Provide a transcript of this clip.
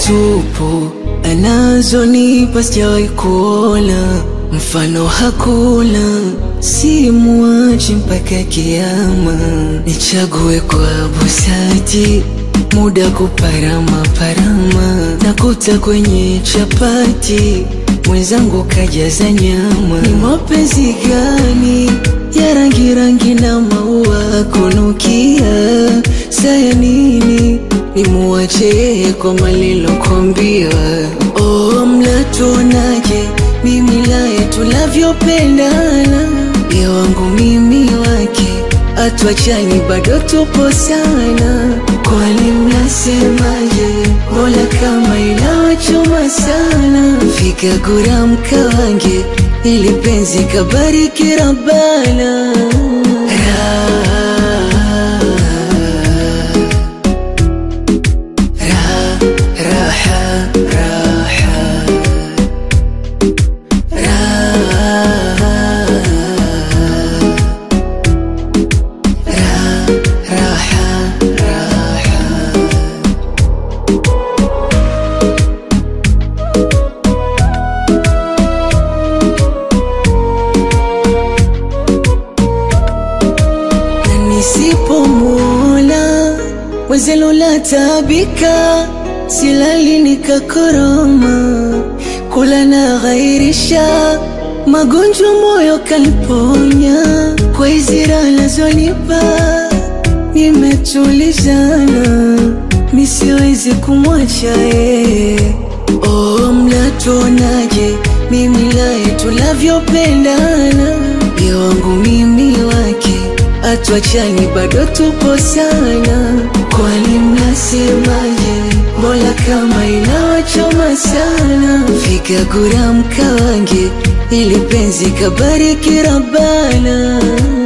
tupu anazonipa sijawahi kuona mfano hakuna, simuachi mpaka kiama. Nichague kwa busati, muda kuparama parama, nakuta kwenye chapati mwenzangu kajaza nyama. Ni mapenzi gani ya rangi rangi na maua kunukia? Saya nini nimuache yeye kwa malilokwambia? Oh, mnatuonaje mimi naye tunavyopendana, ye wangu mimi wake, atuachani bado tupo sana. Kwani mnasemaje? Mola kama inawachoma sana, fika gura mkawange, ili penzi kabariki Rabbana. Ra, ra, raha, raha. Na nisipomwona mwezelo la tabika, silali nikakoroma, kula na ghairisha magonjwa moyo kaliponya, kwa izira nazonipa nimetulizana, misiwezi kumwacha yeye. Oh, mnatuonaje mimi naye tunavyopendana, ye wangu mimi wake, atuachani bado tupo sana. Kwani mnasemaje? Mola kama inawachoma sana, fika gura mkawange, ili penzi kabariki Rabbana.